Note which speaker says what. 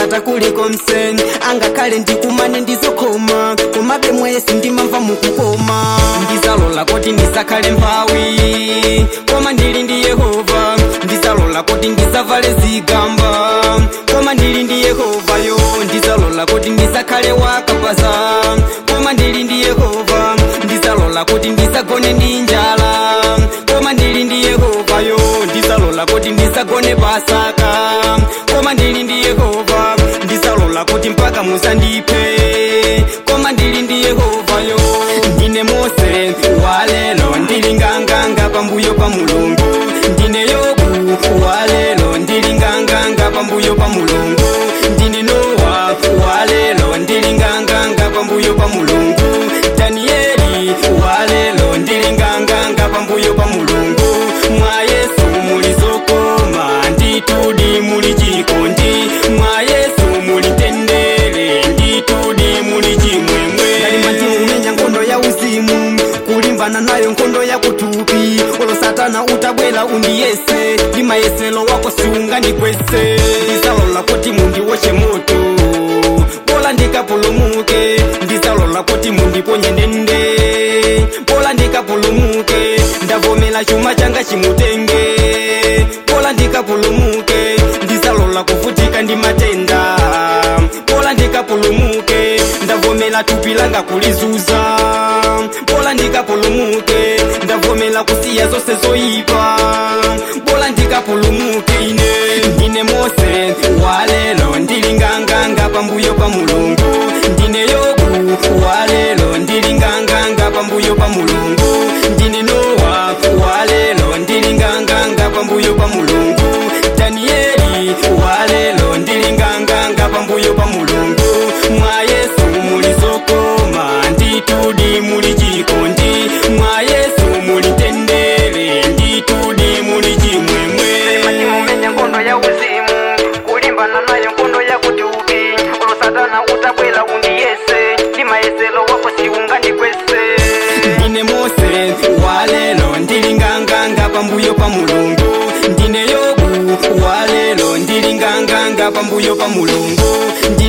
Speaker 1: ndikata kuliko mseni angakhale ndikumane ndizokoma komabe mwesi ndimamva mukukoma ndizalola kuti ndisakhale mphawi koma ndili ndi yehova ndizalola kuti ndisavale zigamba koma ndili ndi yehova yo ndizalola kuti ndisakhale wakapaza koma ndili ndi yehova ndizalola kuti ndisagone ndi njala koma ndili ndi yehova yo ndizalola kuti ndisagone pasaka koma ndili ndi yehova ndizalola kuti mpaka musandiphe koma ndili ndi yehova yo ndine mose walelo ndili nganganga pambuyo pa mulungu ndine yobu walelo ndili nganganga pambuyo pa mulungu ndine nowa walelo ndili nganganga pambuyo pa mulungu danieli walelo ndili nganganga pambuyo pa mulungu mwa yesu muli zokoma nditudi muli chikondi mwa yesu muli tendere nditudi muli chimwemwe kalima ndimumenya nkhondo ya uzimu kulimbana nayo nkhondo ya kutupi olo satana utabwela undiyese ndi mayeselo wako siungandikwese ndizalola kuti mundiwotche moto bola ndikapulumuke ndizalola kuti mundiponye ndende bola ndikapulumuke ndavomela chuma changa chimutenge bola ndikapulumuke ndizalola kuvutika ndi matenda bola ndikapulumuke ndavomela thupi langa kulizuza bola ndikapulumuke ndavomela kusiya zonse zoyipa bola ndikapulumuke ine ndine mose walelo ndili nganganga pambuyo pa mulungu ndine yobu walelo ndili nganganga pambuyo pa mulungu ndine nowa walelo ndili nganganga pambuyo pa mulungu danieli walelo ndili nganganga pambuyo pa mulungu mwa yesu muli zokoma nditudi muli chikondi mwa yesu muli tendere nditudi muli chimwemwe
Speaker 2: machimumenya nkhondo ya uzimu kulimbana nayo nkhondo ya kutupi olo satana utabwela undiyese ndi mayeselo wako siungandikwese
Speaker 1: ndine mose walelo ndili nganganga pambuyo pa mulungu ndine yobu walelo ndili nganganga pambuyo pa mulungu Ndi